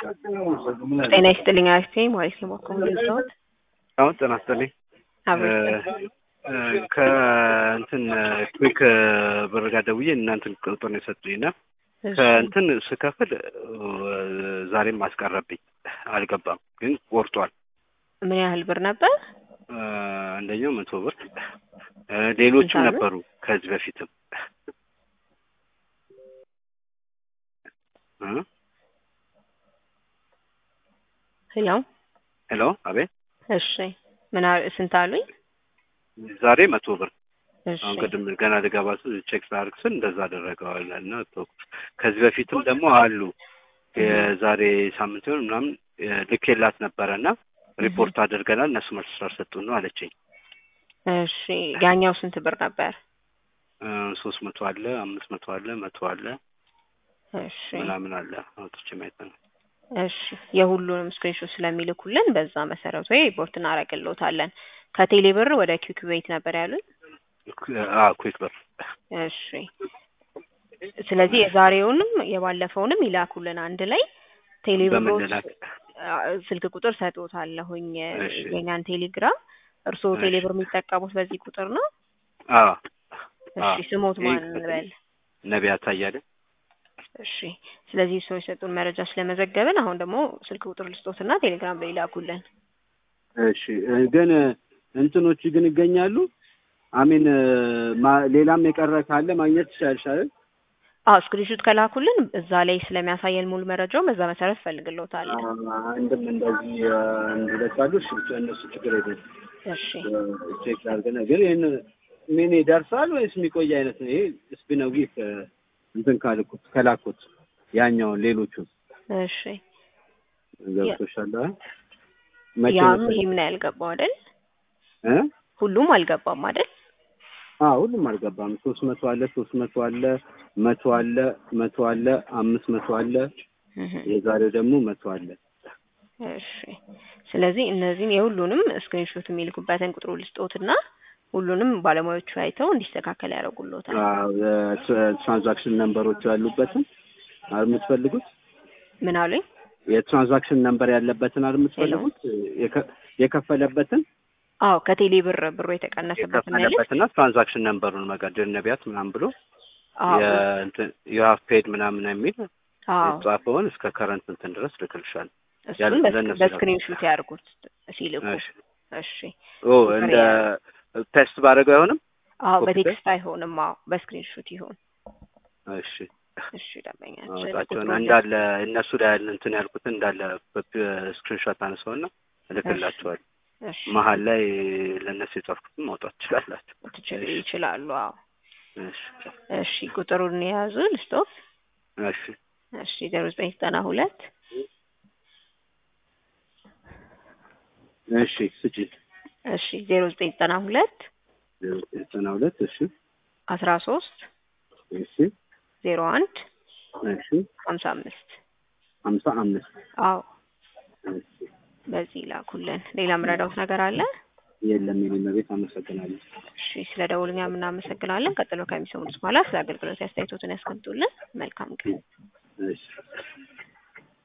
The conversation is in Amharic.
ጤና ይስጥልኝ አክቴ ማለት ነው በኩል ልዘውት አሁን ጤና ይስጥልኝ ከእንትን ኩዊክ ብር ጋር ደውዬ እናንትን ቁጥር ነው የሰጡኝ እና ከእንትን ስከፍል ዛሬም አስቀረብኝ አልገባም፣ ግን ቆርጧል። ምን ያህል ብር ነበር? አንደኛው መቶ ብር ሌሎችም ነበሩ ከዚህ በፊትም ሄሎ ሄሎ፣ አቤት። እሺ ምን ስንት አሉኝ? ዛሬ መቶ ብር እሺ አሁን ቅድም ገና ልገባ ስል ቼክ ላደርግ ስል እንደዛ አደረገዋል እና ተውኩት። ከዚህ በፊትም ደግሞ አሉ የዛሬ ሳምንት ይሆን ምናምን ልኬላት ነበረ እና ሪፖርት አድርገናል እነሱ መልስ ስላልሰጡን ነው አለችኝ። እሺ ያኛው ስንት ብር ነበር? ሶስት መቶ አለ፣ አምስት መቶ አለ፣ መቶ አለ እሺ ምናምን አለ አውጥቼ ማየት ነው። እሺ የሁሉንም ስክሪንሾት ስለሚልኩልን በዛ መሰረት ወይ ሪፖርት እናደርግልዎታለን። ከቴሌ ብር ወደ ኪክ ቤት ነበር ያሉኝ። ኩዊክ ብር እሺ ስለዚህ የዛሬውንም የባለፈውንም ይላኩልን አንድ ላይ ቴሌ በምን ብሮች ልላክ? ስልክ ቁጥር ሰጥዎታለሁኝ እሺ። የኛን ቴሌግራም እርስዎ እሺ። ቴሌ ብር የሚጠቀሙት በዚህ ቁጥር ነው? አዎ እሺ አዎ። ስሞት ማን ይህ- እንበል? ነቢያት አያሌ እሺ ስለዚህ ሰው የሰጡን መረጃ ስለመዘገብን አሁን ደግሞ ስልክ ቁጥር ልስጦትና ቴሌግራም ላይ ይላኩልን። እሺ እ፣ ግን እንትኖች ግን ይገኛሉ። አሚን ሌላም የቀረ ካለ ማግኘት ይቻልሻል። አዎ ስክሪንሹት ከላኩልን እዛ ላይ ስለሚያሳየን ሙሉ መረጃውን በዛ መሰረት ፈልግልዎታለን። አንድም እንደዚህ እ፣ አንድ ሁለት አሉ። እሺ ብቻ እነሱ ችግር የለም። እሺ ቼክ ላድርግና ግን ይህን ምን ይደርሳል ወይስ የሚቆይ አይነት ነው? ይሄ ስፒነው ጊፍ እንትን ካልኩት ከላኩት ያኛውን ሌሎቹን እሺ ገብቶሻል? አይደል? መቼ ያም መሰለኝ? ይሄም ነው ያልገባው አይደል? እ? ሁሉም አልገባም አይደል? አዎ ሁሉም አልገባም። ሶስት መቶ አለ፣ ሶስት መቶ አለ፣ መቶ አለ፣ መቶ አለ፣ አምስት መቶ አለ። እህ የዛሬው ደግሞ መቶ አለ። እሺ ስለዚህ እነዚህን የሁሉንም ስክሪንሾት የሚልኩበትን ቁጥሩ ልስጦትና ሁሉንም ባለሙያዎቹ አይተው እንዲስተካከል ያደርጉልዎታል። አዎ የትራንዛክሽን ነምበሮቹ ያሉበትን አይደል የምትፈልጉት? ምን አሉኝ? የትራንዛክሽን ነምበር ያለበትን አይደል የምትፈልጉት? የከ- የከፈለበትን አዎ ከቴሌ ብር ብሩ የተቀነሰበት መልስ የከፈለበትና ትራንዛክሽን ነምበሩን መጋደል ነቢያት ምናምን ብሎ አዎ የሀፍ ፔድ ምናምን የሚል አዎ የተጻፈውን እስከ ከረንት እንትን ድረስ ልክልሻል። እሱን ያለ- በስክ- ለእነሱ በስክሪንሹት ያርጉት ሲልኩ። እሺ እሺ ኦ እንደ ቴስት ባደረገው አይሆንም? አዎ ኮፒ በቴክስት አይሆንም። አዎ በስክሪንሹት ይሁን። እሺ እሺ ደንበኛችን አወጣቸውን ቁጥሩን እንዳለ እነሱ ላይ ያለ እንትን ያልኩትን እንዳለ ስክሪንሾት አነሳውና እልክላቸዋል። እሺ መሀል ላይ ለእነሱ የጻፍኩትን ማውጣት ትችላላችሁ። ትችል እሺ። ይችላሉ። አዎ እሺ እሺ ቁጥሩን የያዙ ልስጦት። እሺ እሺ ዜሮ ዘጠኝ ዘጠና ሁለት እሺ ስጪ እሺ ዜሮ ዘጠኝ ዘጠና ሁለት ዘጠና ሁለት እሺ አስራ ሶስት እሺ ዜሮ አንድ እሺ ሀምሳ አምስት ሀምሳ አምስት አዎ እሺ በዚህ ላኩልን። ሌላ ምረዳውት ነገር አለ? የለም የኔ መቤት አመሰግናለሁ። እሺ ስለ ደውልኛ የምናመሰግናለን። ቀጥሎ ከሚሰሙት በኋላ ስለ አገልግሎት አስተያየቶትን ያስቀምጡልን። መልካም ቀን። እሺ